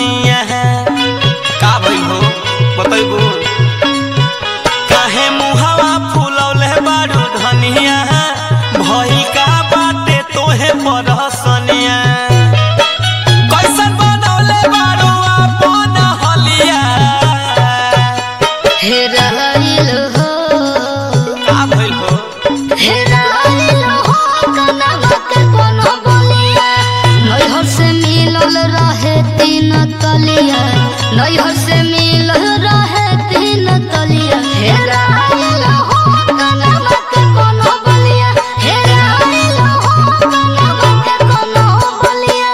धनिया का भइल हो बतैबू काहे मुहावा फुलौले बारू धनिया भइल का बाटे तोहे बरसनिया कैसन बनौले बारू अपन हलिया हेराइल हो का भइल हो हेराइल हो कनवा के कोनो बोलिया नैहर से मिलल रहे तीन तलिया नैहर से मिलल रहे तीन तलिया हेराइल हो कनवा के कोनो बोलिया हेराइल हो कनवा के कोनो बोलिया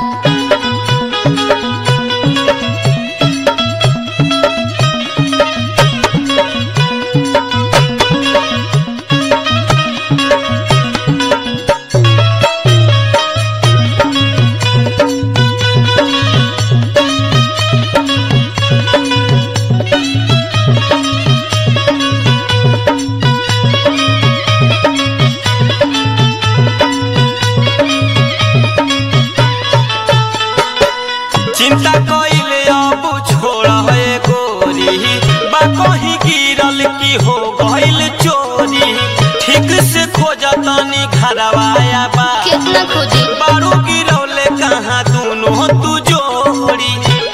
चिंता कइले अब छोड़ है गोरी बा कहीं गिरल की हो गइल चोरी ठीक से खोजतनी घरवाया बा कितना खोजी बारू गिरौले कहाँ दोनों तू जोड़ी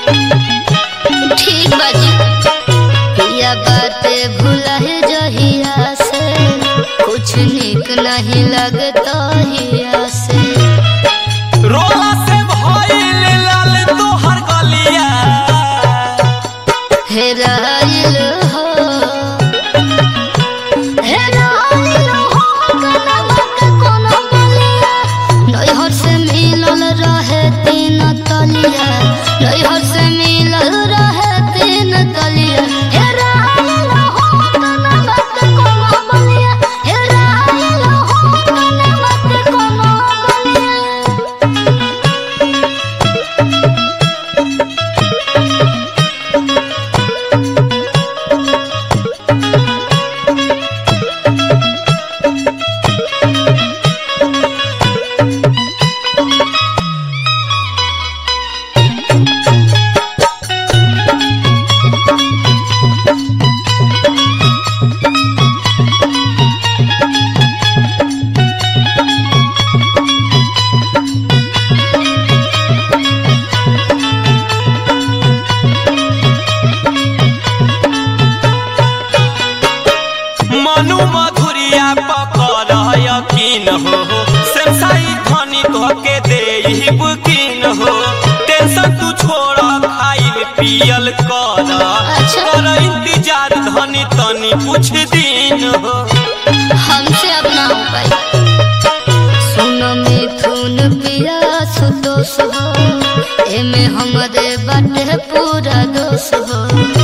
ठीक बाजी पिया बाते भूला है जहिया से कुछ निक नहीं लगता हिया से रोला से भइल लाल तोहर गलिया हेराइल हो हेराइल हो कनवा के कोनो बलिया नैहर से मिलल रहे तीन तलिया नैहर से मिलल रहे तीन तलिया हेराइल हो कनवा के कोनो बलिया हेराइल हो कनवा के कोनो बलिया मनु मधुरिया पकड़ यकीन हो सेमसाई धनी धोके दे बुकिन हो टेंशन तू छोड़ खाइल पियल कर अच्छा। कर इंतजार धनी तनी कुछ दिन हो हमसे अब ना हो पाई सुनो मिथुन पिया सुदोष हो एमे हमरे बाटे पूरा दोष हो